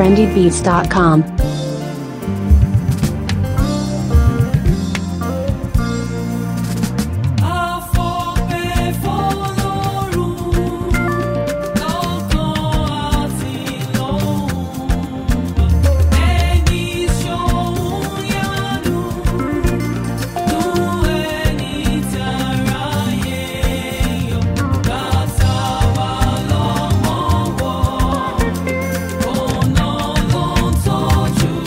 trendybeats.com. Ọ̀nà ló ń tọ́jú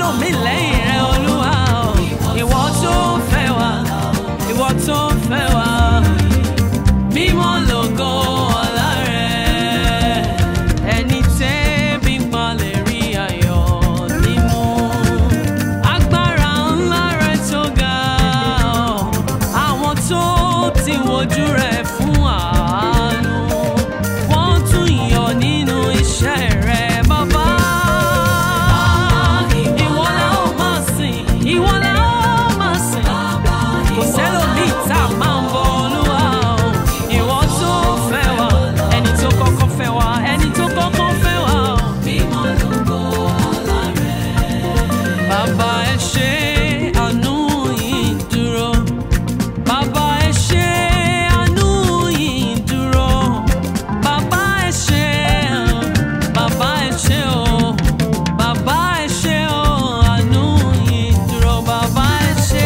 sẹ́lòmí lẹ́yìn rẹ olúwa o ìwọ tó fẹ́ wa ìwọ tó fẹ́ wa mímọ́ lógo ọlá rẹ ẹni tẹ́bí pa lè rí ayọ̀ nínú agbára ńlá rẹ tó ga ọ àwọn tó ti wojú rẹ fún àánú wọ́n tún yọ̀ nínú iṣẹ́ rẹ bàbá. Ìwọ la ó máa sìn, ìwọ la ó máa sìn. Kò sẹ́lòmíì tá a máa ń bọ Olúwa o. Ìwọ tó fẹ́ wa, ẹni tó kọ́kọ́ fẹ́ wa, ẹni tó kọ́kọ́ fẹ́ wa o. Bàbá ẹ ṣé àánú yìí dúró. Bàbá ẹ ṣé àánú yìí dúró. Bàbá ẹ ṣé, bàbá ẹ ṣé o. Bàbá ẹ ṣé o, àánú yìí dúró. Bàbá ẹ ṣé.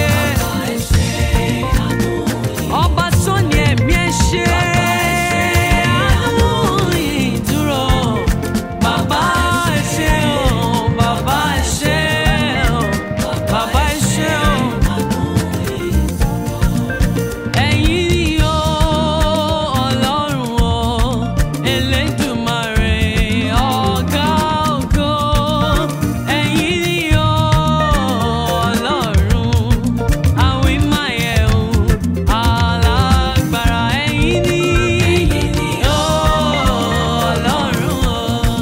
Ọba tó ní ẹ̀mí ẹ ṣé. Àánú yìí dúró. Bàbá ẹ ṣé o, bàbá ẹ ṣé o. Bàbá ẹ ṣé o. Ẹ̀yin ni o, Ọlọ́run o, Elédùmarè, ọ̀gá ògo. Ẹ̀yin ni o, Ọlọ́run, àwímáyẹ̀wò, alágbára. Ẹ̀yin ni o, Ọlọ́run o,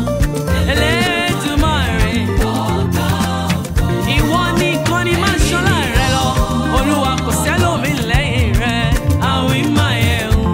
Elédùmarè, ìwọ nìkan ni máa ṣọlá rẹ lọ olúwa kò sẹ́lòmí lẹ́yìn rẹ àwìn máa yẹ o.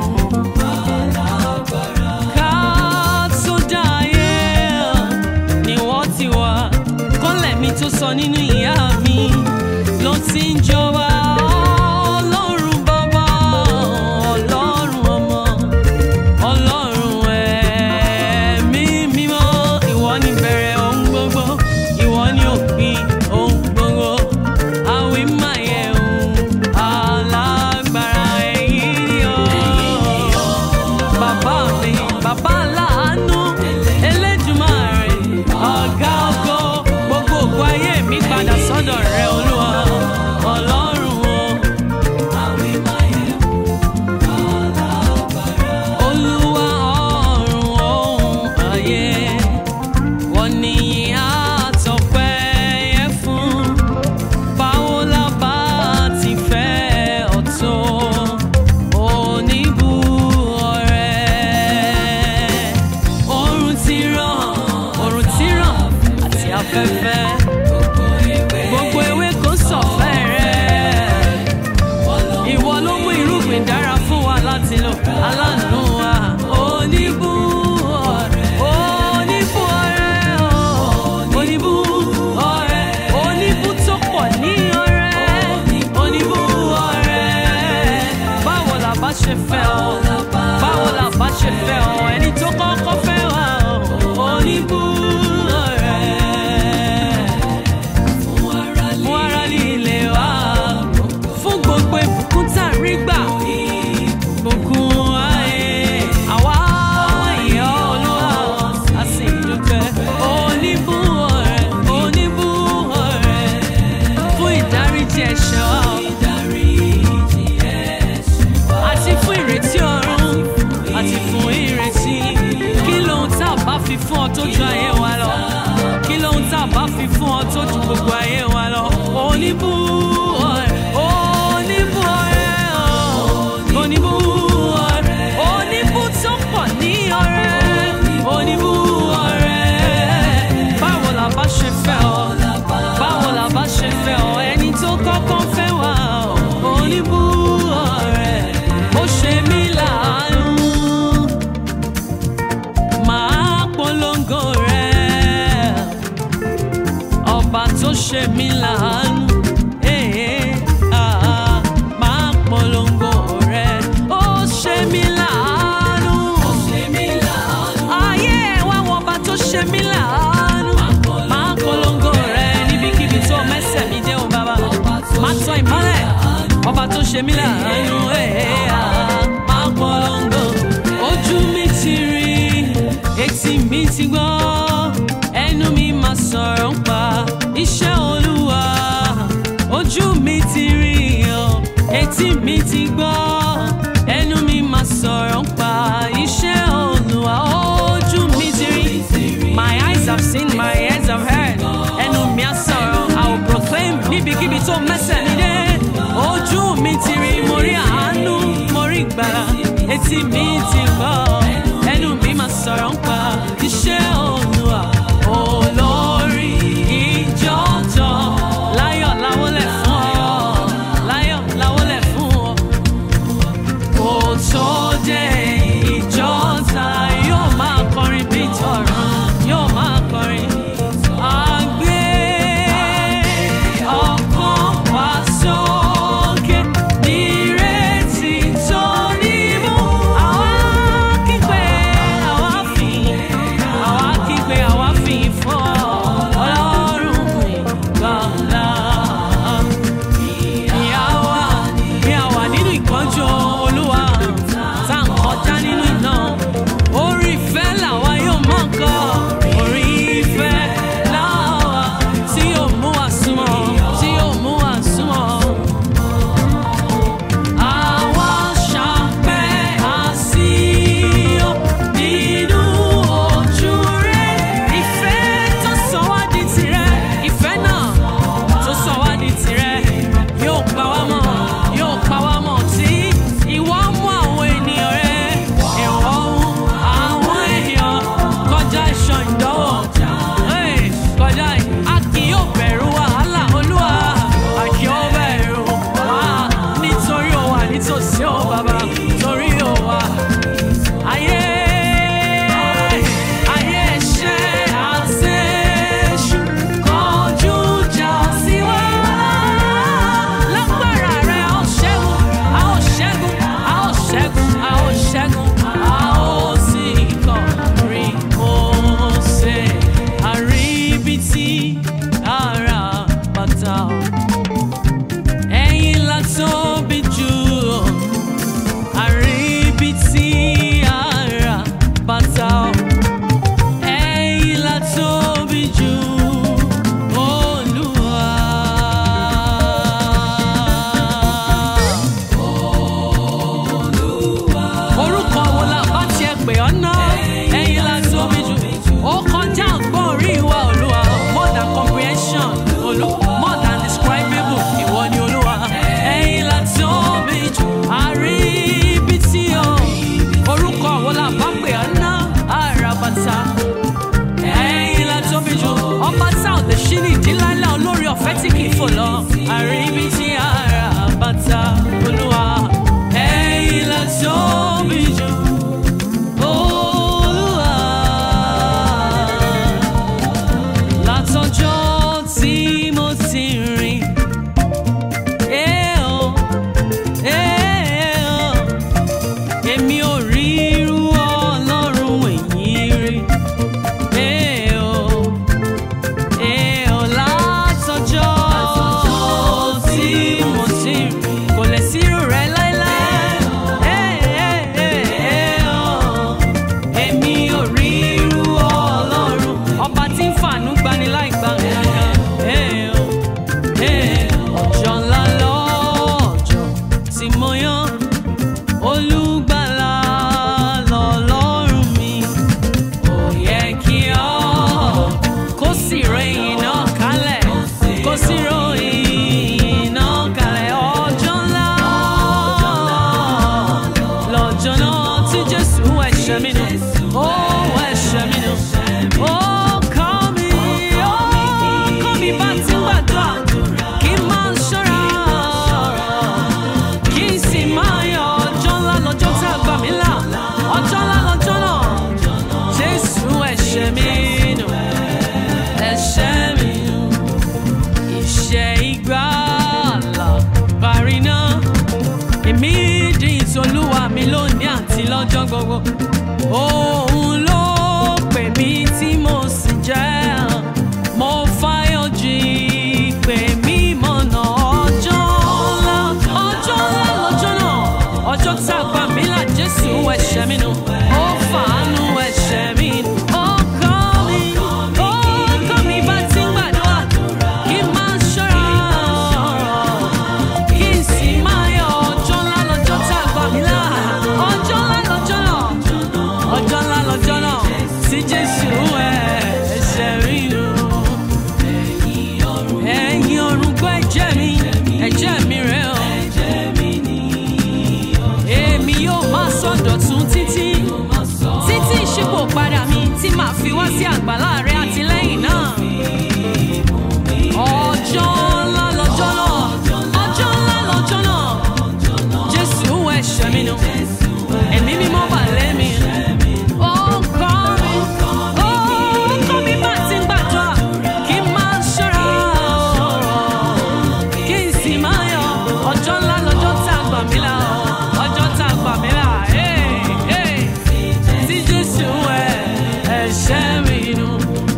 ká tó dá ayé ni wọ́n ti wá kọ́lẹ̀ mi tó sọ nínú ìyá mi ló ti ń jọba ọlọ́run bàbá ọlọ́run ọmọ ọlọ́run ẹ̀mí mímọ́ ìwọ ni bẹ̀rẹ̀ ohun gbogbo ìwọ ni òpin ohun gbogbo àwí máa yẹ ohun alágbára ẹ̀yìn ni ó bàbá mi bàbá láàánú Elédùmarè ọ̀gá ògo gbogbo ògo ayé mi padà sọ́dọ̀ rẹ olúwa ọlọ́run o. Olúwa ọ̀run ohun ayé wọ́n ní àtọ̀pẹ́ yẹ fún báwo la bá ti fẹ́ ọ̀tọ̀ oníbu ọ̀rẹ́ oòrùn ti ràn oòrùn ti ràn àti afẹ́fẹ́ gbogbo ewé kò sọ̀fẹ́ rẹ̀ ìwọ ló mú irúgbìn dára fún wa láti lò aláàánú wa oníbú ọ̀rẹ́ oníbú ọ̀rẹ́ o, oníbú ọ̀rẹ́ oníbú tó pọ̀ ní ọ̀rẹ́ oníbú ọ̀rẹ́ báwo la bá ṣe fẹ́ ọ báwo la bá ṣe fẹ́ ọ ẹni tó kọ́kọ́ fẹ́ wa o, oníbú ọ̀rẹ́ fún ara líle wa fún gbogbo ìbùkún tá a rí gbà ìbùkún ayé àwa ìyá olúwa a sì dúpẹ́ oníbú ọ̀rẹ́ oníbú ọ̀rẹ́ fún ìdáríjì ẹ̀ṣẹ̀ wa àti fún ìrètí ọ̀run àti fún ìrètí kí lóhun tá a bá fi fún ọ tó ju ayé wa lọ kí lóhun tá a bá fi fún ọ tó ju gbogbo ayé wa lọ oníbú ọ̀rẹ́ oníbú ọ̀rẹ́ ọ̀ oníbú ọ̀rẹ́ oníbú tó pọ̀ ní ọ̀rẹ́ oníbú ọ̀rẹ́ báwo la bá ṣe fẹ́ ọ báwo la bá ṣe fẹ́ ọ ẹni tó kọ́kọ́ fẹ́ wá ọ oníbú ọ̀rẹ́ ó ṣe mí láàánú máa polongo rẹ̀ ọba tó ṣe mí láàánú eh, ah, máa polongo rẹ̀ ó ṣe mí láàánú ayé ẹ̀ wá wọ ọba tó ṣe mí láàánú máa polongo rẹ̀ níbikíbi tó mẹ́sẹ̀ mi dé o bàbá máa tọ́ ìmọ́lẹ̀ ọba tó ṣe mí láàánú eh, ah, máa polongo ojú mi ti rí etí mi ti gbọ́ ẹnu mi máa sọ̀rọ̀ ń pa iṣẹ́ olú. ti gbọ́ ẹnu mi máa sọ̀rọ̀ ń pa iṣẹ́ olùwà ojú mi ti rí my eyes have seen my ears have heard ẹnu mi á sọ̀rọ̀ I will proclaim níbikíbi tó mẹ́sẹ̀ mi dé ojú mi ti rí mo rí àánú mo rí ìgbàlà etí mi ti gbọ́ ẹnu mi máa sọ̀rọ̀ ń pa iṣẹ́ olùwà olórí ìjọ́jọ́ láyọ̀ láwọlẹ̀ fún ọ láyọ̀ láwọlẹ̀ fún ọ kò tó dé ìjọ́ta yóò máa kọrin bí tọ̀rọ̀ yóò máa kọrin. Àgbé ọkàn wá sókè nírètí tó nímú. Àwa kígbe, àwa fìyìn, àwa kígbe, àwa fìyìn fún ọ, Ọlọ́run ìgbàlà. Ìyáwá ni a wà nínú ìkánjú Olúwa, tá à ń kọjá nínú iná. Orí ìfẹ́ làwa yóò mọ̀ kọ́. Orí ìfẹ́ làwa tí yóò mú wa súnmọ́, tí yóò mú wa súnmọ́. Àwa ṣàpẹ́ àsíyọ̀ nínú ojú rẹ̀. Ìfẹ́ tó sọ wá di tirẹ̀, ìfẹ́ náà tó sọ wá di tirẹ̀. Yóò pa wá mọ́, yóò pa wá mọ́ tí ìwọ mú àwọn ènìyàn rẹ̀. Ìwọ mú àwọn èèyàn kọjá ìṣàn ìdánwò. Hey, Kọjá ì- a kì yóò bẹ̀rù wàhálà Olúwa. A kì yóò bẹ̀rù wá nítorí ó wà nítòsí ó bàbá torí ó wà. Ayé ayé ẹ̀ṣẹ̀ àti èṣù kọjú ìjà sí wa. Lágbára rẹ̀ a ó ṣẹ́gun, a ó ṣẹ́gun, a ó ṣẹ́gun, a ó ṣẹ́gun, a ó sì kọrí Mósè. Àríbitì ara bàtà ọ̀. Ẹ̀yin la tóbi jù ọ́ àríbitì ara bàtà ọ̀. Ẹ̀yin la tóbi jù Olúwa. Orúkọ wo la bá tiẹ̀ pè ọ́ ná? Ẹ̀yin la tóbi jù. Ó kọjá ọgbọ́n orí wa Olúwa. More than comprehension Olú. More than describable ìwọ ni Olúwa. Ẹ̀yin la tóbi jù. Àríbitì o. Orúkọ wo la bá pè ọ́ ná? Àràbàtà ẹ̀yin la tóbi jù ọba tá ò lè ṣí ní ìdílálẹ̀ olórí ọ̀fẹ́ tí kì í fò lọ àríbi tí ara bàtà olúwa ẹ̀yin la tóbi jù olúwa látọjọ́ tí mo ti rìn. Eh, oh, eh, oh èmi ò rí irú ọlọ́run èyí rí. Ee o, ee o, látọjọ́ tí mo ti rí, kò lè sí irú rẹ̀ láéláé. Ee, ee, ee, ee o, èmi ò rí irú ọlọ́run, ọba tí ń fàánú gbani láì gba nǹkan. Ee o, ee, ọjọ́ ńlá lọ́jọ́ tí mo yán olùgbàlà lọ́lọ́run mi ó yẹ kí ọ kó sì ròyìn náà kalẹ̀ kó sì ròyìn náà kalẹ̀ ọjọ́ ńlá lọ́jọ́ náà tí jésù ẹ̀ṣẹ̀ mi nù ó ẹ̀ṣẹ̀ mi nù ó kọ́ mi ó kọ́ mi bá ti ń gbàdúrà kí n máa ṣọ́ra kí n sì máa yọ ọjọ́ ńlá lọ́jọ́ tá a gbà mí là ọjọ́ ńlá lọ́jọ́ náà jésù ẹ̀ṣẹ̀ mi nù ẹ̀ṣẹ̀ mi nù ìṣẹ́ ìgbàlà parí náà èmi di ìtòlúwa mi lónìí àti lọ́jọ́ gbogbo òun ló pè mí tí mo sì jẹ́ mo fáyọ̀ jí pè mí mọ̀nà ọjọ́ ńlá ọjọ́ ńlá lọ́jọ́ náà ọjọ́ tá a gbà mí là jésù ẹ̀ṣẹ̀ mi nù ó fàánú ẹ̀ṣẹ̀ mi nù ó kọ́ mi ó kọ́ mi bá ti ń gbàdúrà kí n máa ṣọ́ra kí n sì máa yọ ọjọ́ ńlá sí àgbàlá rẹ àtìlẹ́yìn náà. ọjọ́ ńlá lọ́jọ́ náà ọjọ́ ńlá lọ́jọ́ náà jésù ẹ̀ṣẹ̀ mi nù ẹ̀mí mímọ́ bà lẹ́mi. ó kọ́ mi ó kọ́ mi bá ti ń gbàdúrà kí n máa ṣọ́ra kí n sì máa yọ ọjọ́ ńlá lọ́jọ́ tá a gbà mí là ọjọ́ tá a gbà mí là tí jésù ẹ̀ ẹ̀ṣẹ̀ mi nù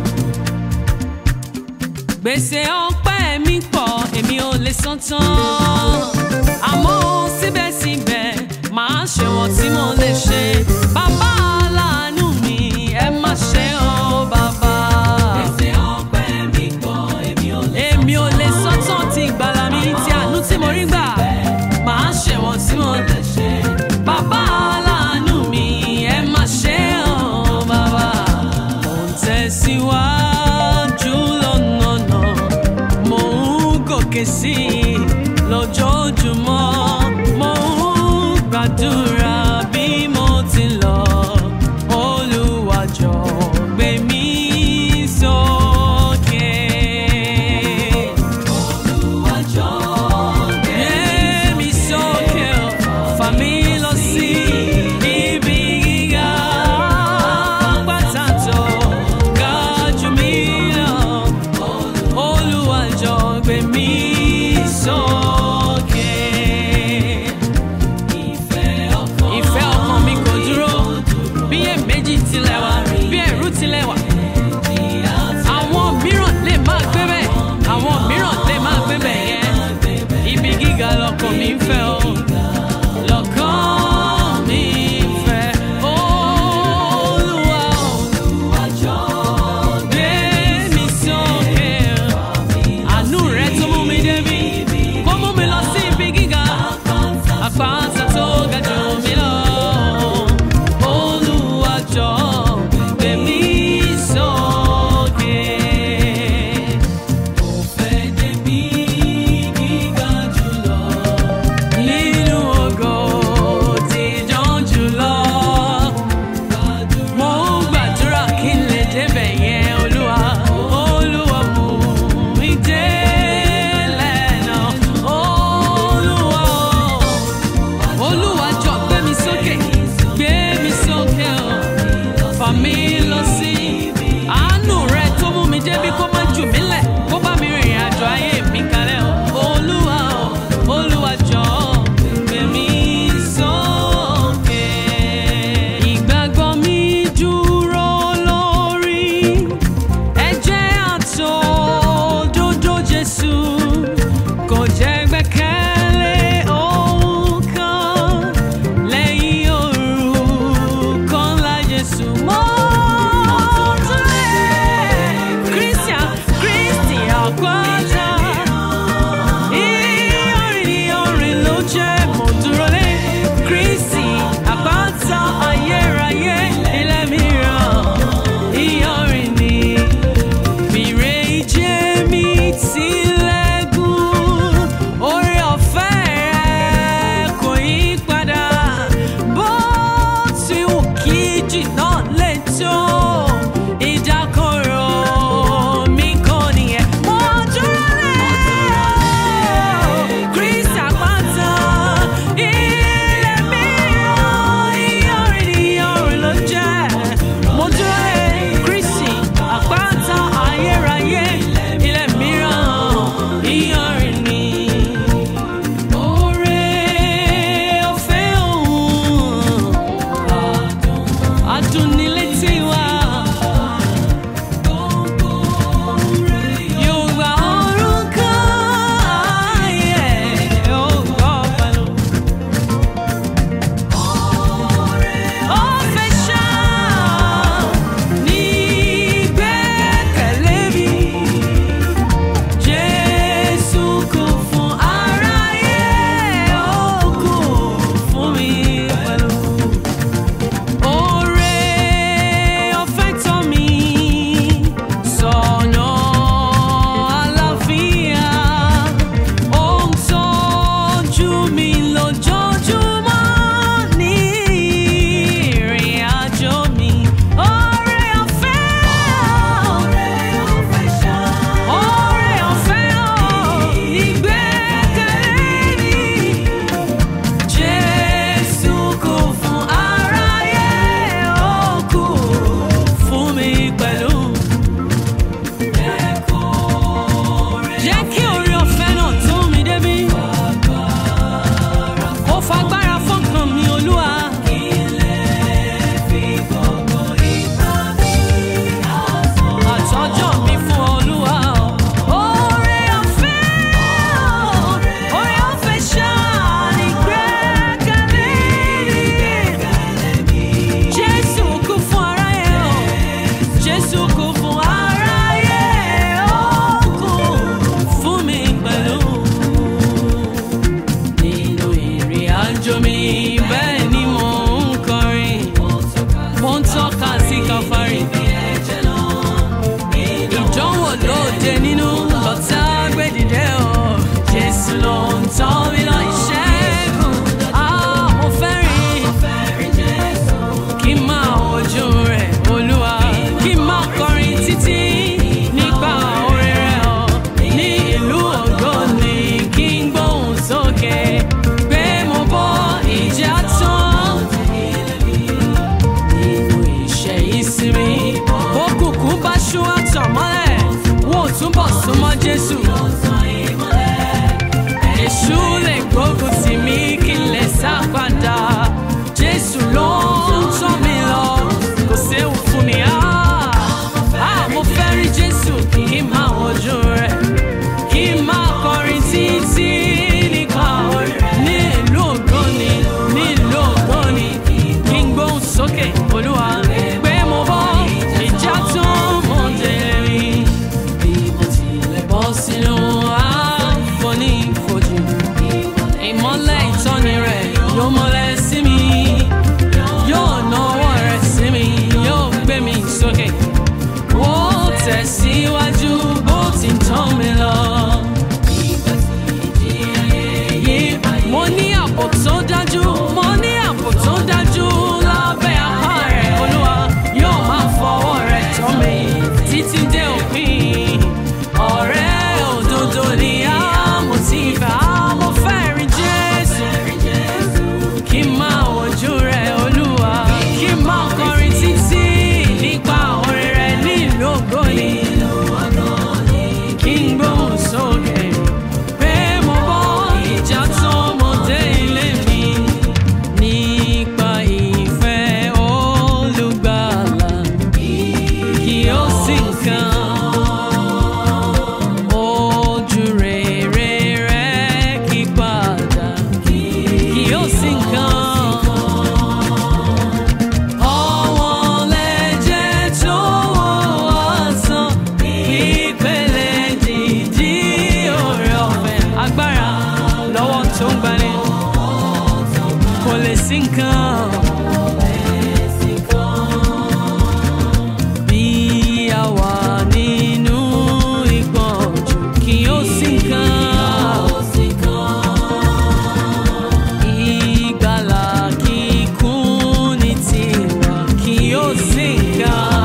gbèsè ọpẹ́ mi pọ̀ èmi ò lè san tán àmọ́ síbẹ̀síbẹ̀ màá ṣe wọ́n tí mo lè ṣe bàbá aláàánú mi ẹ má ṣe ọ́ bàbá. gbèsè ọpẹ́ mi pọ̀ èmi ò lè san tán èmi ò lè san tán ti ìgbàlà mi ti àánú tí mo rí gbà màá ṣe wọ́n tí mo lè ṣe bàbá aláàánú mi ẹ má ṣe ọ́ bàbá. mo ń tẹ̀síwájú lọ́nà náà mo ń gòkè sí i lójoojúmọ́ mo ń gbàdúrà bí mo ti lọ Olúwa jọ̀ọ́ gbé mi sókè. Olúwa jọ̀ọ́ gbé mi sókè o, fà mí lọ sí ibi gíga pàtàkì ga jù mí lọ. Olúwa jọ̀ọ́ gbé mi sókè. Ìfẹ́ ọkàn mi kò dúró bí èméjì tilẹ̀ wà bí ẹ̀rù tilẹ̀ wà. Àwọn mìíràn lè máa gbé bẹ́ẹ̀ àwọn mìíràn lè máa gbé bẹ́ẹ̀ yẹn. Ibi gíga lọkàn mi ń fẹ́ o. Lọ́kàn mi ń fẹ́ Olúwa o. Gbé mi sókè àánú rẹ tó mú mi súnmọ́ Jésù. Èṣù lè gbógun tì mí kí n lè sá padà. Jésù ló ń tọ́ mi lọ, kò séwu fún mi. Ah, ah, mo fẹ́ rí Jésù kí n máa wojú rẹ̀. Kí n máa kọrin títí nípa orin. Ní ìlú ògbóni, ní ìlú ògbóni. Kí n gbóhùn sókè, Olúwa. Pé mo bọ́ ìjà tó mọ̀ dé mi. Bí mo tilẹ̀ bọ́ sínú àfonífojì. Ìmọ́lẹ̀ ìtọ́ni rẹ̀ yóò mọ́lẹ̀ sí mi. Yóò nawọ́ rẹ̀ sí mi, yóò gbé mi sókè. Ó tẹ̀síwájú bó ti ń tọ́ mi lọ. Mo ní ààbò tó dájú, mo ní ààbò tó dájú lábẹ́ apá rẹ̀. Olúwa yóò máa fọwọ́ rẹ̀ tọ́ mi títí dé òpin. Ọ̀rẹ́ òdodo ni àmọ̀ tí ìfẹ́ àmọ̀ fẹ́ rí Jésù. Kí n máa wojú rẹ̀ Olúwa, kí n máa kọrin títí nípa orin rẹ̀ nílùú ògbóni. Kí n gbóhùn sókè pé mo bọ́ ìjà tó mo dé ilé mi. Nípa ìfẹ́ olùgbàlà, kí ó sì kàn. Ojú rere rẹ̀ kí padà, kí ó sì kàn. Ọ̀wọ́n lẹ̀jẹ̀ tó wọ́ sàn, ìpele dìdí oore ọ̀fẹ́. Agbára lọ́wọ́ tó ń gbani, kò lè sí nǹkan. Bí a wà nínú ìpọ́njú, kì yóò sí nǹkan. Ìgbàlà kíkún ní tiwa, kì yóò sí nǹkan.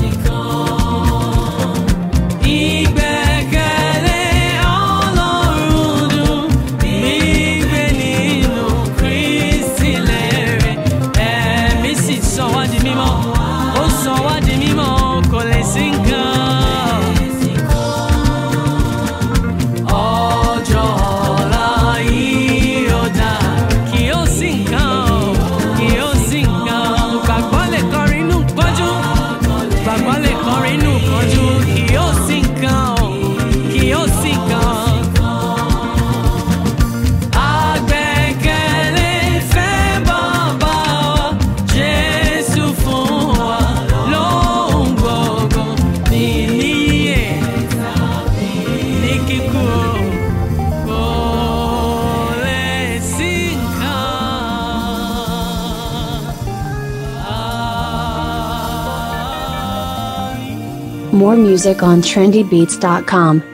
Ìgbẹ́kẹ̀lé Ọlọ́run dùn, gbígbé nínú Kristi lérè. Ẹ̀mí sì sọ wá di mímọ́, ó sọ wá di mímọ́, kò lè sí nǹkan. Ọjọ́ ọ̀la yìí ó dára, kì yóò sí nǹkan o, kì yóò sí nǹkan. Gbàgbọ́ lè kọrin inú pọ́njú, gbàgbọ́ lè kọrin inú pọ́njú, kì yóò sí nǹkan o, kì yóò sí nǹkan. Àgbẹ̀kẹ̀lé fẹ́ bàbá wa, Jésù fún wa lóhùn gbogbo, ní níyè, ní kíkú o, kò lè sí nǹkan. More music on trendybeats.com.